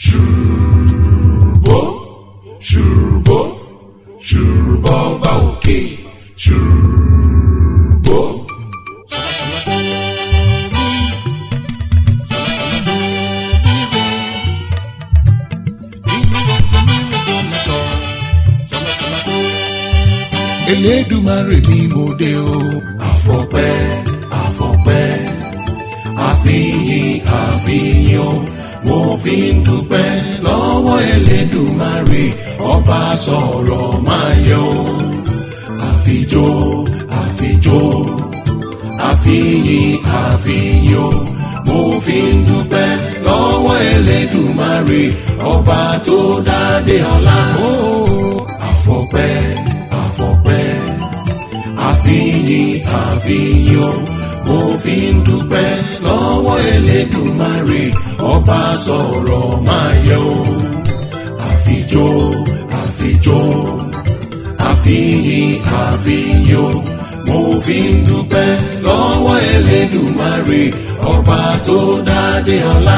ṣùrùbọ́ ṣùrùbọ́ ṣùrùbọ́ bá òkè ṣùrùbọ́. Elédùmarè ni mo dé o. Àfọpẹ́ àfọpẹ́ àfihàn àfihàn mo fi ń dúpẹ́ lọ́wọ́ Elédùmarè ọba sọ̀rọ̀ máa yọ. Àfijó àfijó àfihàn àfihàn mo fi ń dúpẹ́ lọ́wọ́ Elédùmarè ọba tó dádé ọlá. Àfọpẹ́ àfọpẹ́ àfihàn àfihàn mo fi ń dúpẹ́ lọ́wọ́ Elédùmarè ọba sọ̀rọ̀ máa yẹ o. àfijó àfijó àfihàn àfihàn mo fi ń dúpẹ́ lọ́wọ́ Elédùmarè ọba tó dádé ọlá.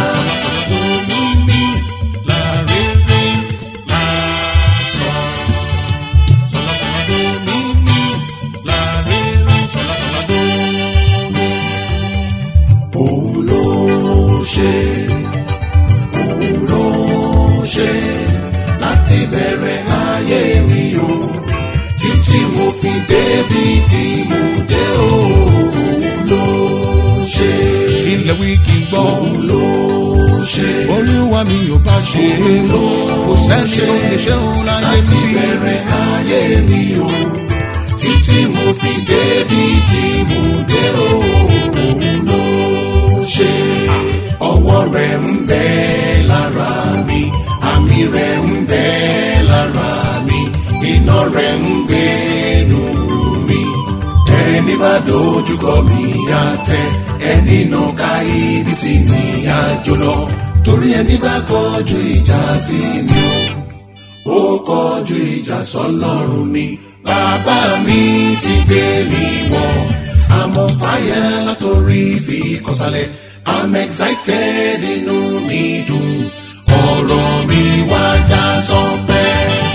òun ló ṣe òun ló ṣe láti bẹ̀rẹ̀ ayé mi o títí mo fi débi tí mo dé o òun ló ṣe ilẹ̀ wí kí n gbọ́. òun ló ṣe olúwa mi ò bá ṣe é lọ kò sẹ́ni tó lè ṣe òun láyé láti mi. bẹ̀rẹ̀ ayé mi o títí mo fi débi tí mo dé o òun ló ṣe ọwọ́ rẹ̀ ń bẹ lára mi àmì rẹ̀ ń bẹ lára mi iná rẹ̀ ń gbénu mi ẹni bá dojúkọ mi á tẹ ẹni náà ká ibi sí mi á jóná torí ẹni bá kọjú ìjà sí mi o ó kọjú ìjà sọ́lọ́run mi bàbá mi ti gbé mi wọ̀ àmọ́ fàyà látòrí fi kọsálẹ̀ i'm excited inú mi dùn ọ̀rọ̀ mi wá já sọpẹ́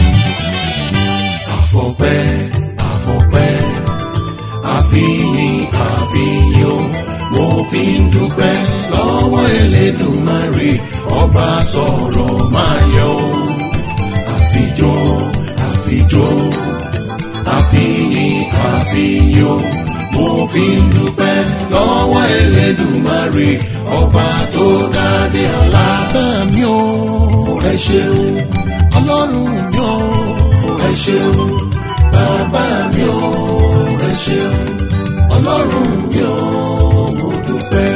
àfọpẹ́ àfọpẹ́ àfihàn àfihàn mo fi ń dúpẹ́ lọ́wọ́ Elédùmarè ọba sọ̀rọ̀ máa yọ àfijó àfijó àfihàn àfihàn mo fi ń dúpẹ́ lọ́wọ́ Elédùmarè ọba tó dádé ọlá. bẹ́ẹ̀ mi ò ẹ ṣeun ọlọ́run mi ò ẹ ṣeun bàbá mi ò ẹ ṣeun ọlọ́run mi ò mo dúpẹ́.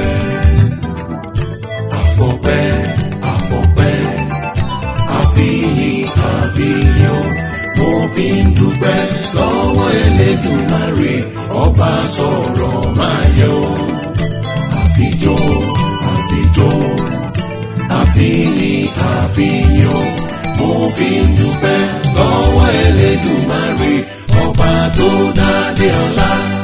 àfọpẹ́ àfọpẹ́ àfihàn àfihàn mo fi ń dúpẹ́ lọ́wọ́ Elédùmarè ọba sọ̀rọ̀ máa yọ. àfijó àfijó àfihàn àfihàn mo fi ń dúpẹ́ lọ́wọ́ Elédùmarè ọba tó dádé ọlá.